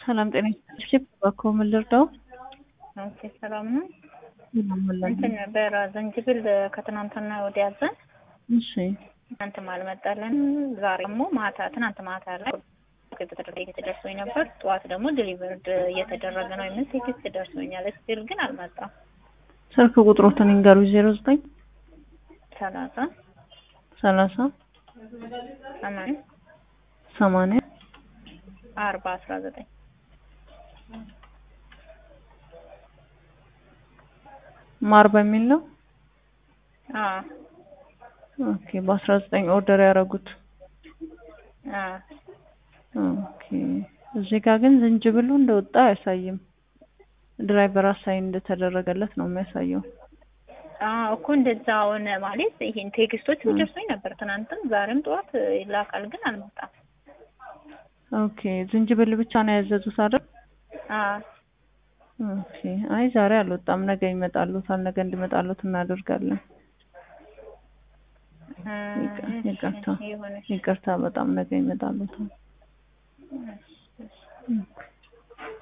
ሰላም ጤና ይስጥልኝ። እባክዎ ምን ልርዳው? ኦኬ ሰላም ነው። እንትን ነበረ ዝንጅብል ከትናንትና ወዲያ ያዘን እሺ ትናንትም አልመጣልን። ዛሬ ደግሞ ማታ ትናንት ማታ ላይ ቴክስት ደርሶኝ ነበር። ጠዋት ደግሞ ዲሊቨርድ እየተደረገ ነው የሚል ቴክስት ደርሶኛል። ስቲል ግን አልመጣም። ስልክ ቁጥሮትን ይንገሩ። ዜሮ ዘጠኝ ሰላሳ ሰላሳ ሰማንያ ሰማንያ አርባ አስራ ዘጠኝ ማር በሚል ነው። አዎ ኦኬ በአስራ ዘጠኝ ኦርደር ያደረጉት። አዎ ኦኬ እዚህ ጋር ግን ዝንጅብሉ እንደወጣ አያሳይም። ድራይቨር አሳይን እንደተደረገለት ነው የሚያሳየው። አዎ እኮ እንደዛ ሆነ ማለት ይሄን ቴክስቶች ደርሶኝ ነበር ትናንትም ዛሬም ጠዋት ይላካል፣ ግን አልመጣም። ኦኬ ዝንጅብል ብቻ ነው ያዘዙት አይደል? አዎ ኦኬ አይ ዛሬ አልወጣም፣ ነገ ይመጣሉታል። ነገ እንዲመጣሉት እናደርጋለን። ይቅርታ የሆነ ይቅርታ፣ በጣም ነገ ይመጣሉታል።